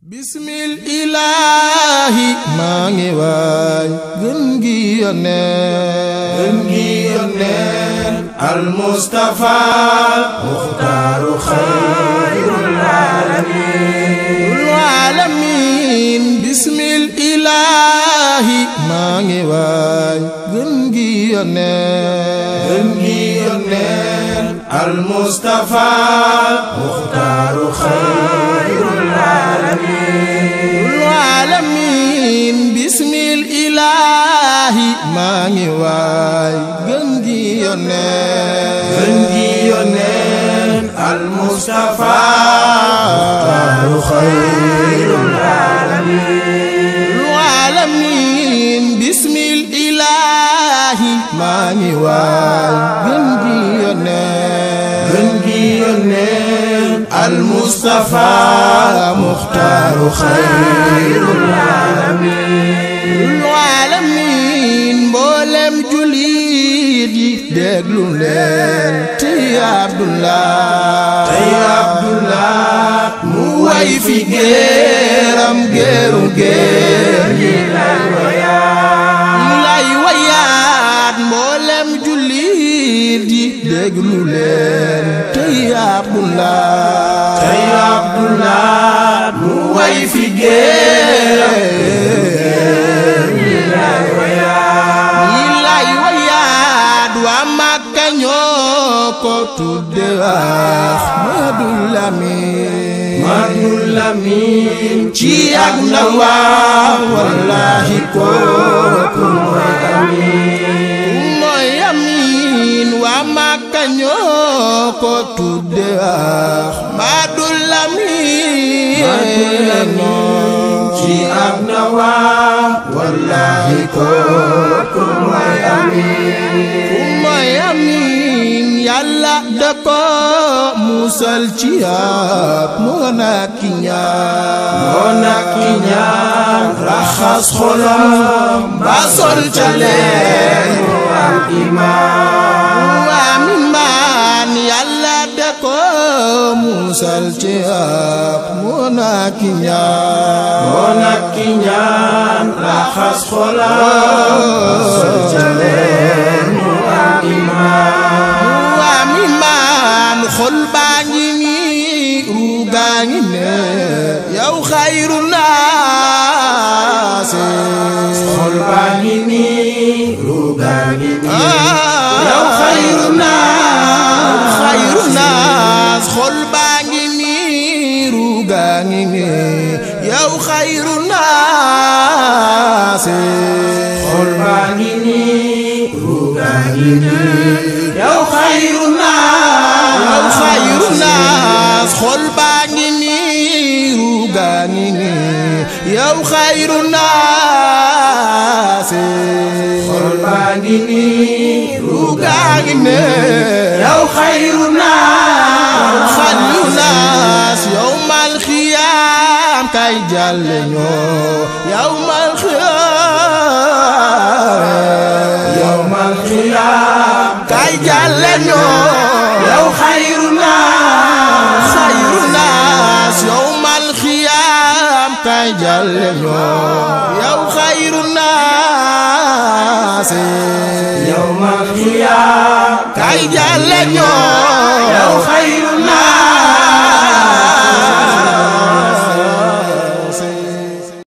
bismil ilaahi maa ngi waay gën gi yoneen gën gi yoneen al Mustafa muxtaaru xayrul aalamiin aalamiin bismil ilaahi maa ngi waay gën gi yoneen gën gi yoneen al Mustafa muxtaaru xayrul aalamiin aalamiin bismil ilaahi maa ngi waay gën gi yoneen gën gi yoneen al Mustafa muxtaaru xayrul aalamiin bismil ilaahi maa ngi waay gën gi yoneen gën gi yoneen al Mustafa muxtaaru xayrul aalamiin mboolem jullit yi déglu leen tey Abdullah tey Abdullah mu way fi géeram géeru géer yi lay wayaat mboolem jullit yi déglu leen tey Abdullah tey Abdullah mu way fi géer yi lay wayaat waa Makka ñoo ko tudde Ahmadul Lamin Ahmadul Lamin ci ak ndawam wallahi kooku mooy amin mooy amin waa Makka ñoo ko tudde Ahmadul Lamin ci ak ndawam wallahi kooku mooy amin mooy amin yàlla da ko musal ci ak moo nak ki ñaan moo nak ki ñaan raxas xolam ba sol ca leer mu am iman waa mi maan yàlla da ko musal ci ak moo nak ki ñaan moo nak ki ñaan raxas xolam ba sol ca leer mu am iman waa mi maan xol baa ngi nii ruu gaa ngi ne yow xayru naas xol baa ngi nii ruu gaa ngi nii yow xayru naas xayru naas xol baa ngi nii ruu gaa ngi ne yow xayru naas xol baa ngi nii ruu gaa ngi nii yow xayru naas yow xayru naas xol baa ngi nii ruu gaa ngi nii yow xayru naas xol baa ngi nii ruu gaa ngi nii yow xayru naas xayru naas yow mal xiyaam kay jàlle ñoo yow mal xiyaam yow mal xiyaam kay jàlle ñoo yow xayru naas xayru naas yow mal xiyaam kay jàlle ñoo yow xayru naas yow mal xiyaam kay jàlle ñoo yow xayru